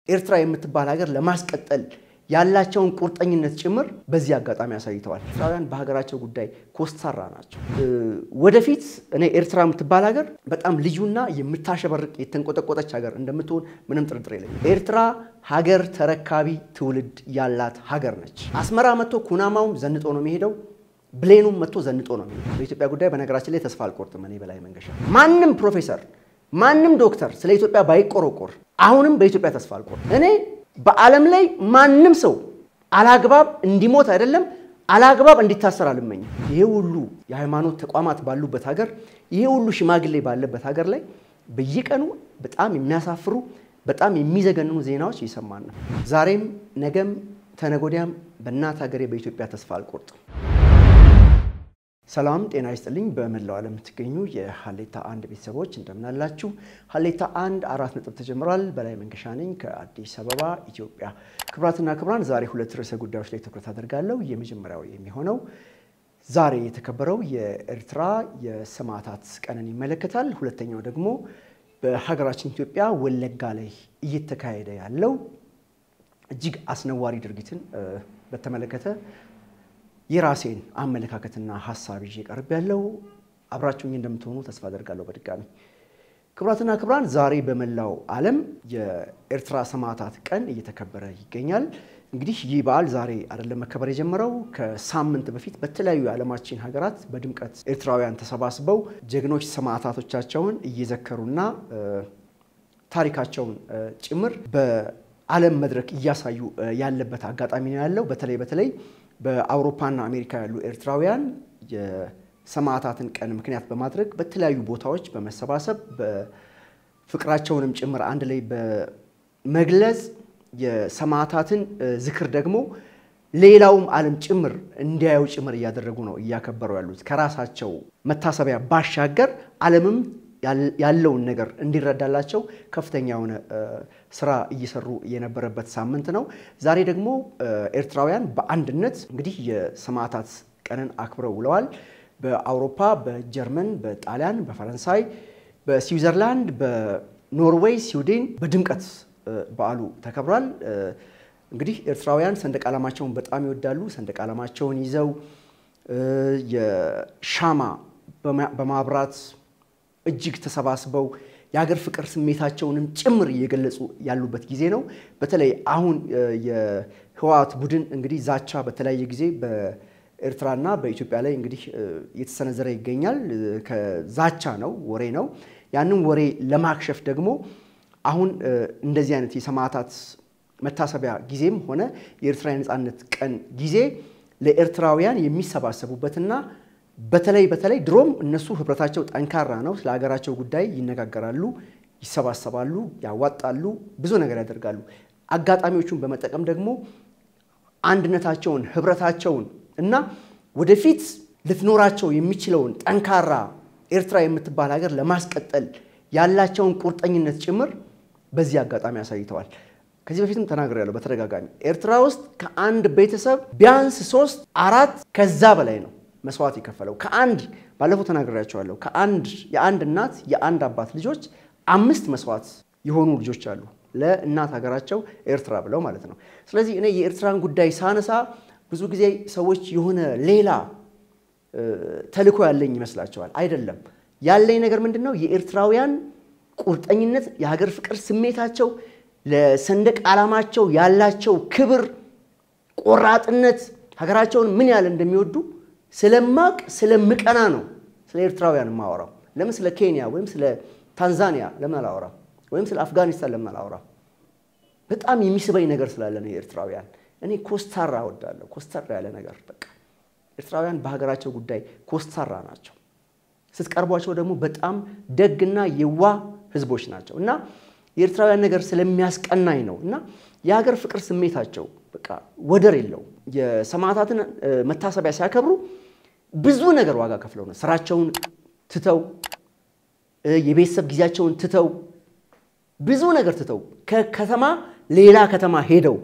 ኤርትራ የምትባል ሀገር ለማስቀጠል ያላቸውን ቁርጠኝነት ጭምር በዚህ አጋጣሚ አሳይተዋል። ኤርትራውያን በሀገራቸው ጉዳይ ኮስታራ ናቸው። ወደፊት እኔ ኤርትራ የምትባል ሀገር በጣም ልዩና የምታሸበርቅ የተንቆጠቆጠች ሀገር እንደምትሆን ምንም ጥርጥር የለኝም። ኤርትራ ሀገር ተረካቢ ትውልድ ያላት ሀገር ነች። አስመራ መጥቶ ኩናማውን ዘንጦ ነው የሚሄደው። ብሌኑም መጥቶ ዘንጦ ነው የሚሄደው። በኢትዮጵያ ጉዳይ በነገራችን ላይ ተስፋ አልቆርጥም። እኔ በላይ መንገሻ ማንም ፕሮፌሰር ማንም ዶክተር ስለ ኢትዮጵያ ባይቆረቆር አሁንም በኢትዮጵያ ተስፋ አልቆርጥም። እኔ በዓለም ላይ ማንም ሰው አላግባብ እንዲሞት አይደለም አላግባብ እንዲታሰር አልመኝም። ይሄ ሁሉ የሃይማኖት ተቋማት ባሉበት ሀገር፣ ይሄ ሁሉ ሽማግሌ ባለበት ሀገር ላይ በየቀኑ በጣም የሚያሳፍሩ በጣም የሚዘገንኑ ዜናዎች እየሰማን ነው። ዛሬም ነገም ተነጎዲያም በእናት ሀገሬ በኢትዮጵያ ተስፋ አልቆርጥም። ሰላም ጤና ይስጥልኝ። በመላው ዓለም የምትገኙ የሀሌታ አንድ ቤተሰቦች እንደምናላችሁ። ሀሌታ አንድ አራት ነጥብ ተጀምሯል። በላይ መንገሻ ነኝ ከአዲስ አበባ ኢትዮጵያ። ክቡራትና ክቡራን ዛሬ ሁለት ርዕሰ ጉዳዮች ላይ ትኩረት አደርጋለሁ። የመጀመሪያው የሚሆነው ዛሬ የተከበረው የኤርትራ የሰማዕታት ቀንን ይመለከታል። ሁለተኛው ደግሞ በሀገራችን ኢትዮጵያ ወለጋ ላይ እየተካሄደ ያለው እጅግ አስነዋሪ ድርጊትን በተመለከተ የራሴን አመለካከትና ሀሳብ ይዤ ቀርብ ያለው አብራችሁኝ እንደምትሆኑ ተስፋ አደርጋለሁ። በድጋሚ ክቡራትና ክቡራን ዛሬ በመላው ዓለም የኤርትራ ሰማዕታት ቀን እየተከበረ ይገኛል። እንግዲህ ይህ በዓል ዛሬ አይደለም መከበር የጀመረው። ከሳምንት በፊት በተለያዩ የዓለማችን ሀገራት በድምቀት ኤርትራውያን ተሰባስበው ጀግኖች ሰማዕታቶቻቸውን እየዘከሩና ታሪካቸውን ጭምር በዓለም መድረክ እያሳዩ ያለበት አጋጣሚ ነው ያለው። በተለይ በተለይ በአውሮፓና አሜሪካ ያሉ ኤርትራውያን የሰማዕታትን ቀን ምክንያት በማድረግ በተለያዩ ቦታዎች በመሰባሰብ በፍቅራቸውንም ጭምር አንድ ላይ በመግለጽ የሰማዕታትን ዝክር ደግሞ ሌላውም ዓለም ጭምር እንዲያዩ ጭምር እያደረጉ ነው እያከበሩ ያሉት። ከራሳቸው መታሰቢያ ባሻገር ዓለምም ያለውን ነገር እንዲረዳላቸው ከፍተኛ የሆነ ስራ እየሰሩ የነበረበት ሳምንት ነው። ዛሬ ደግሞ ኤርትራውያን በአንድነት እንግዲህ የሰማዕታት ቀንን አክብረው ውለዋል። በአውሮፓ፣ በጀርመን፣ በጣሊያን፣ በፈረንሳይ፣ በስዊዘርላንድ፣ በኖርዌይ፣ ስዊድን በድምቀት በዓሉ ተከብሯል። እንግዲህ ኤርትራውያን ሰንደቅ ዓላማቸውን በጣም ይወዳሉ። ሰንደቅ ዓላማቸውን ይዘው የሻማ በማብራት እጅግ ተሰባስበው የሀገር ፍቅር ስሜታቸውንም ጭምር እየገለጹ ያሉበት ጊዜ ነው። በተለይ አሁን የህወሓት ቡድን እንግዲህ ዛቻ በተለያየ ጊዜ በኤርትራና በኢትዮጵያ ላይ እንግዲህ እየተሰነዘረ ይገኛል። ከዛቻ ነው፣ ወሬ ነው። ያንን ወሬ ለማክሸፍ ደግሞ አሁን እንደዚህ አይነት የሰማዕታት መታሰቢያ ጊዜም ሆነ የኤርትራ የነፃነት ቀን ጊዜ ለኤርትራውያን የሚሰባሰቡበትና በተለይ በተለይ ድሮም እነሱ ህብረታቸው ጠንካራ ነው። ስለ ሀገራቸው ጉዳይ ይነጋገራሉ፣ ይሰባሰባሉ፣ ያዋጣሉ፣ ብዙ ነገር ያደርጋሉ። አጋጣሚዎቹን በመጠቀም ደግሞ አንድነታቸውን፣ ህብረታቸውን እና ወደፊት ልትኖራቸው የሚችለውን ጠንካራ ኤርትራ የምትባል ሀገር ለማስቀጠል ያላቸውን ቁርጠኝነት ጭምር በዚህ አጋጣሚ አሳይተዋል። ከዚህ በፊትም ተናግሬያለሁ በተደጋጋሚ ኤርትራ ውስጥ ከአንድ ቤተሰብ ቢያንስ ሶስት አራት ከዛ በላይ ነው መስዋዕት የከፈለው ከአንድ ባለፈው ተናግሬያቸዋለሁ። ከአንድ የአንድ እናት የአንድ አባት ልጆች አምስት መስዋዕት የሆኑ ልጆች አሉ ለእናት ሀገራቸው ኤርትራ ብለው ማለት ነው። ስለዚህ እኔ የኤርትራን ጉዳይ ሳነሳ ብዙ ጊዜ ሰዎች የሆነ ሌላ ተልዕኮ ያለኝ ይመስላቸዋል። አይደለም። ያለኝ ነገር ምንድን ነው? የኤርትራውያን ቁርጠኝነት፣ የሀገር ፍቅር ስሜታቸው፣ ለሰንደቅ ዓላማቸው ያላቸው ክብር፣ ቆራጥነት፣ ሀገራቸውን ምን ያህል እንደሚወዱ ስለማቅ ስለምቀና ነው ስለ ኤርትራውያን የማወራው። ለምን ስለ ኬንያ ወይም ስለ ታንዛኒያ ለምን አላወራም? ወይም ስለ አፍጋኒስታን ለምን አላወራም? በጣም የሚስበኝ ነገር ስላለ ነው የኤርትራውያን። እኔ ኮስታራ እወዳለሁ፣ ኮስተር ያለ ነገር በቃ። ኤርትራውያን በሀገራቸው ጉዳይ ኮስታራ ናቸው። ስትቀርቧቸው ደግሞ በጣም ደግና የዋህ ህዝቦች ናቸው እና የኤርትራውያን ነገር ስለሚያስቀናኝ ነው እና የሀገር ፍቅር ስሜታቸው በቃ ወደር የለው። የሰማዕታትን መታሰቢያ ሲያከብሩ ብዙ ነገር ዋጋ ከፍለው ነው። ስራቸውን ትተው የቤተሰብ ጊዜያቸውን ትተው ብዙ ነገር ትተው ከከተማ ሌላ ከተማ ሄደው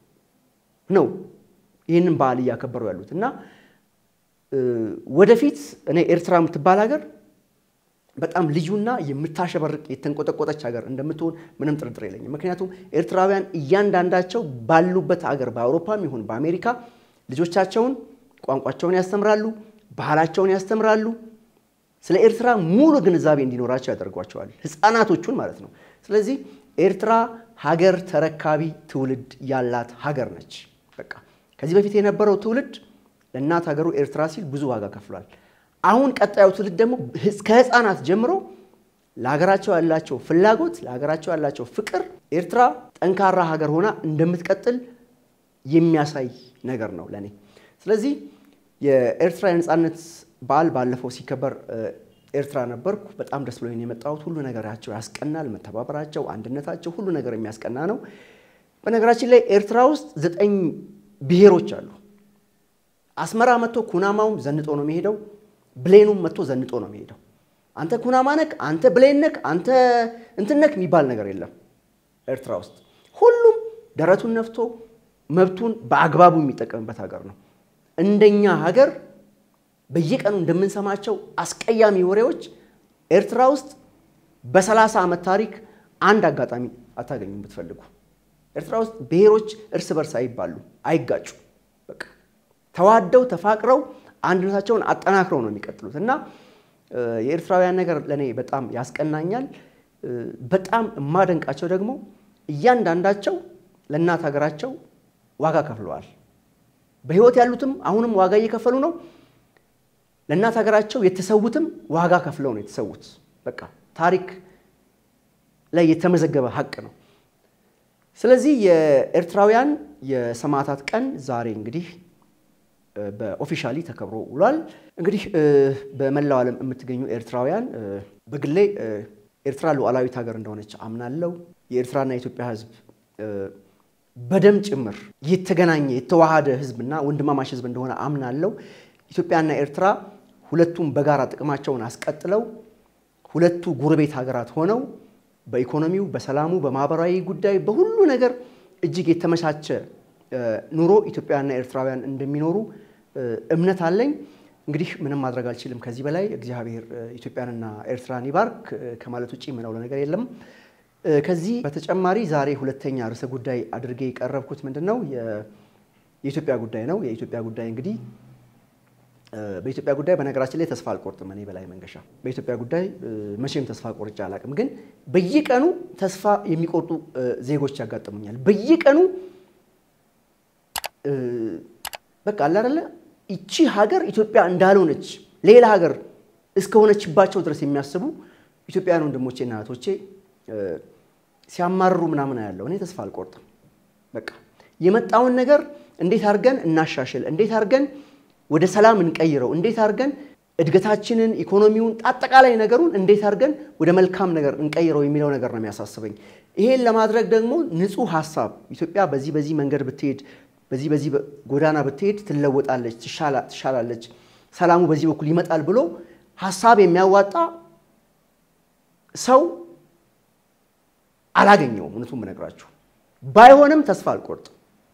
ነው ይህንን በዓል እያከበሩ ያሉት እና ወደፊት እኔ ኤርትራ የምትባል ሀገር በጣም ልዩና የምታሸበርቅ የተንቆጠቆጠች ሀገር እንደምትሆን ምንም ጥርጥር የለኝም። ምክንያቱም ኤርትራውያን እያንዳንዳቸው ባሉበት ሀገር በአውሮፓም ይሁን በአሜሪካ ልጆቻቸውን ቋንቋቸውን ያስተምራሉ፣ ባህላቸውን ያስተምራሉ። ስለ ኤርትራ ሙሉ ግንዛቤ እንዲኖራቸው ያደርጓቸዋል፣ ህፃናቶቹን ማለት ነው። ስለዚህ ኤርትራ ሀገር ተረካቢ ትውልድ ያላት ሀገር ነች። በቃ ከዚህ በፊት የነበረው ትውልድ ለእናት ሀገሩ ኤርትራ ሲል ብዙ ዋጋ ከፍሏል። አሁን ቀጣዩ ትውልድ ደግሞ ከህፃናት ጀምሮ ለሀገራቸው ያላቸው ፍላጎት፣ ለሀገራቸው ያላቸው ፍቅር ኤርትራ ጠንካራ ሀገር ሆና እንደምትቀጥል የሚያሳይ ነገር ነው ለእኔ። ስለዚህ የኤርትራ የነፃነት በዓል ባለፈው ሲከበር ኤርትራ ነበርኩ። በጣም ደስ ብሎኝ የመጣሁት ሁሉ ነገራቸው ያስቀናል። መተባበራቸው፣ አንድነታቸው ሁሉ ነገር የሚያስቀና ነው። በነገራችን ላይ ኤርትራ ውስጥ ዘጠኝ ብሔሮች አሉ። አስመራ መጥቶ ኩናማውም ዘንጦ ነው የሚሄደው። ብሌኑም መጥቶ ዘንጦ ነው የሚሄደው። አንተ ኩናማ ነክ፣ አንተ ብሌን ነክ፣ አንተ እንትን ነክ የሚባል ነገር የለም ኤርትራ ውስጥ። ሁሉም ደረቱን ነፍቶ መብቱን በአግባቡ የሚጠቀምበት ሀገር ነው። እንደኛ ሀገር በየቀኑ እንደምንሰማቸው አስቀያሚ ወሬዎች ኤርትራ ውስጥ በሰላሳ ዓመት ታሪክ አንድ አጋጣሚ አታገኙም ብትፈልጉ። ኤርትራ ውስጥ ብሔሮች እርስ በርስ አይባሉ፣ አይጋጩ። በቃ ተዋደው ተፋቅረው አንድነታቸውን አጠናክረው ነው የሚቀጥሉት እና የኤርትራውያን ነገር ለእኔ በጣም ያስቀናኛል። በጣም የማደንቃቸው ደግሞ እያንዳንዳቸው ለእናት ሀገራቸው ዋጋ ከፍለዋል። በሕይወት ያሉትም አሁንም ዋጋ እየከፈሉ ነው። ለእናት ሀገራቸው የተሰዉትም ዋጋ ከፍለው ነው የተሰዉት። በቃ ታሪክ ላይ የተመዘገበ ሀቅ ነው። ስለዚህ የኤርትራውያን የሰማዕታት ቀን ዛሬ እንግዲህ በኦፊሻሊ ተከብሮ ውሏል። እንግዲህ በመላው ዓለም የምትገኙ ኤርትራውያን በግሌ ኤርትራ ሉዓላዊት ሀገር እንደሆነች አምናለሁ። የኤርትራና የኢትዮጵያ ሕዝብ በደም ጭምር የተገናኘ የተዋሃደ ሕዝብና ወንድማማች ሕዝብ እንደሆነ አምናለሁ። ኢትዮጵያና ኤርትራ ሁለቱም በጋራ ጥቅማቸውን አስቀጥለው ሁለቱ ጎረቤት ሀገራት ሆነው በኢኮኖሚው፣ በሰላሙ፣ በማህበራዊ ጉዳይ በሁሉ ነገር እጅግ የተመቻቸ ኑሮ ኢትዮጵያውያንና ኤርትራውያን እንደሚኖሩ እምነት አለኝ። እንግዲህ ምንም ማድረግ አልችልም ከዚህ በላይ እግዚአብሔር ኢትዮጵያንና ኤርትራን ይባርክ ከማለት ውጭ ምለው ነገር የለም። ከዚህ በተጨማሪ ዛሬ ሁለተኛ ርዕሰ ጉዳይ አድርጌ የቀረብኩት ምንድን ነው? የኢትዮጵያ ጉዳይ ነው። የኢትዮጵያ ጉዳይ እንግዲህ በኢትዮጵያ ጉዳይ በነገራችን ላይ ተስፋ አልቆርጥም። እኔ በላይ መንገሻ በኢትዮጵያ ጉዳይ መቼም ተስፋ ቆርጬ አላውቅም። ግን በየቀኑ ተስፋ የሚቆርጡ ዜጎች ያጋጥሙኛል። በየቀኑ በቃ አለ አይደለ ይቺ ሀገር ኢትዮጵያ እንዳልሆነች ሌላ ሀገር እስከሆነችባቸው ድረስ የሚያስቡ ኢትዮጵያውያን ወንድሞቼና እህቶቼ ሲያማርሩ ምናምን ያለው እኔ ተስፋ አልቆርጥም። በቃ የመጣውን ነገር እንዴት አድርገን እናሻሽል፣ እንዴት አድርገን ወደ ሰላም እንቀይረው፣ እንዴት አድርገን እድገታችንን፣ ኢኮኖሚውን፣ አጠቃላይ ነገሩን እንዴት አድርገን ወደ መልካም ነገር እንቀይረው የሚለው ነገር ነው የሚያሳስበኝ። ይሄን ለማድረግ ደግሞ ንጹህ ሀሳብ ኢትዮጵያ በዚህ በዚህ መንገድ ብትሄድ በዚህ በዚህ ጎዳና ብትሄድ ትለወጣለች፣ ትሻላለች፣ ሰላሙ በዚህ በኩል ይመጣል ብሎ ሀሳብ የሚያዋጣ ሰው አላገኘውም። እውነቱን ብነግራችሁ ባይሆንም ተስፋ አልቆርጥም።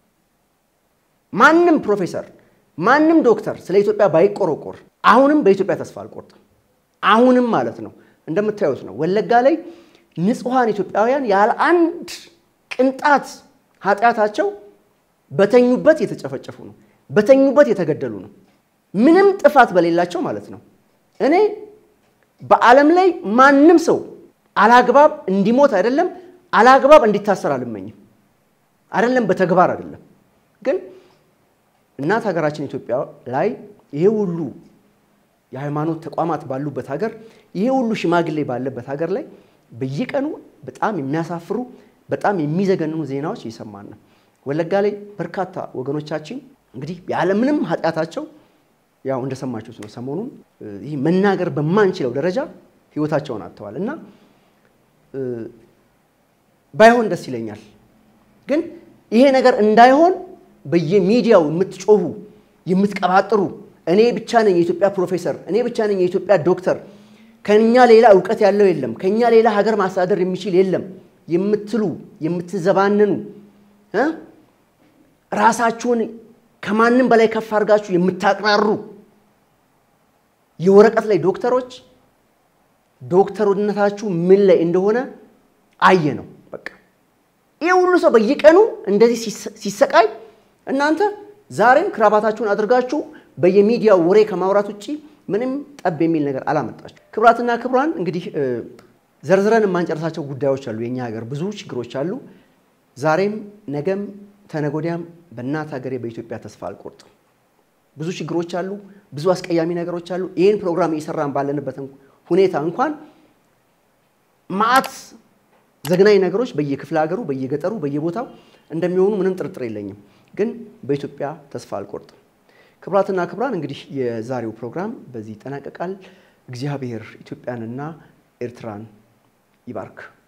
ማንም ፕሮፌሰር ማንም ዶክተር ስለ ኢትዮጵያ ባይቆረቆር አሁንም በኢትዮጵያ ተስፋ አልቆርጥም። አሁንም ማለት ነው እንደምታዩት ነው። ወለጋ ላይ ንጹሐን ኢትዮጵያውያን ያለ አንድ ቅንጣት ኃጢአታቸው በተኙበት የተጨፈጨፉ ነው። በተኙበት የተገደሉ ነው። ምንም ጥፋት በሌላቸው ማለት ነው። እኔ በዓለም ላይ ማንም ሰው አላግባብ እንዲሞት አይደለም አላግባብ እንዲታሰር አልመኝም። አይደለም በተግባር አይደለም ግን እናት ሀገራችን ኢትዮጵያ ላይ ይሄ ሁሉ የሃይማኖት ተቋማት ባሉበት ሀገር ይሄ ሁሉ ሽማግሌ ባለበት ሀገር ላይ በየቀኑ በጣም የሚያሳፍሩ በጣም የሚዘገንኑ ዜናዎች እየሰማን ነው። ወለጋ ላይ በርካታ ወገኖቻችን እንግዲህ ያለምንም ኃጢአታቸው ያው እንደሰማችሁት ነው። ሰሞኑን ይህ መናገር በማንችለው ደረጃ ህይወታቸውን አጥተዋል እና ባይሆን ደስ ይለኛል። ግን ይሄ ነገር እንዳይሆን በየሚዲያው የምትጮሁ የምትቀባጥሩ እኔ ብቻ ነኝ የኢትዮጵያ ፕሮፌሰር፣ እኔ ብቻ ነኝ የኢትዮጵያ ዶክተር፣ ከኛ ሌላ እውቀት ያለው የለም፣ ከኛ ሌላ ሀገር ማስተዳደር የሚችል የለም የምትሉ የምትዘባነኑ ራሳችሁን ከማንም በላይ ከፍ አድርጋችሁ የምታቅራሩ የወረቀት ላይ ዶክተሮች ዶክተርነታችሁ ምን ላይ እንደሆነ አየ ነው። በቃ ይህ ሁሉ ሰው በየቀኑ እንደዚህ ሲሰቃይ እናንተ ዛሬም ክራባታችሁን አድርጋችሁ በየሚዲያው ወሬ ከማውራት ውጭ ምንም ጠብ የሚል ነገር አላመጣችሁ። ክቡራትና ክቡራን እንግዲህ ዘርዝረን የማንጨርሳቸው ጉዳዮች አሉ። የኛ ሀገር ብዙ ችግሮች አሉ። ዛሬም ነገም ተነጎዲያም በእናት ሀገሬ በኢትዮጵያ ተስፋ አልቆርጥም። ብዙ ችግሮች አሉ። ብዙ አስቀያሚ ነገሮች አሉ። ይህን ፕሮግራም እየሰራን ባለንበት ሁኔታ እንኳን ማዕት ዘግናኝ ነገሮች በየክፍለ ሀገሩ፣ በየገጠሩ፣ በየቦታው እንደሚሆኑ ምንም ጥርጥር የለኝም። ግን በኢትዮጵያ ተስፋ አልቆርጥም። ክቡራትና ክቡራን እንግዲህ የዛሬው ፕሮግራም በዚህ ይጠናቀቃል። እግዚአብሔር ኢትዮጵያንና ኤርትራን ይባርክ።